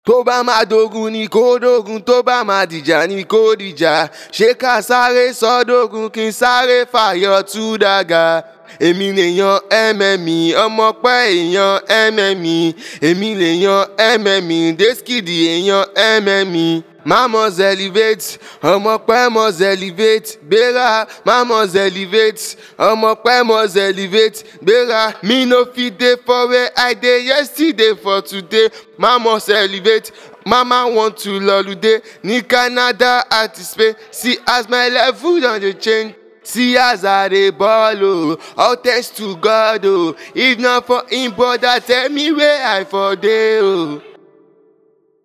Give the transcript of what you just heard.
tó bá máa dogun ni kó dogun tó bá máa dìjà ni kó dìjà ṣé ká sáré sọdógun kí n sáré fàyọ tú dàgà èmi lèèyàn mmi ọmọ pẹ́ èèyàn mmi èmi lèèyàn mmi deskidi èèyàn mmi mamos elevate ọmọ pẹ́ mos elevate gbéra mamos elevate ọmọ pẹ́ mos elevate gbéra me no fit dey for where i dey yesterday for today mamos elevate mama want to lọlude ní canada àti spain see as my level don dey change. See as I dey ball oh, all thanks to God oh. If not for him brother, tell me where I for dey oh.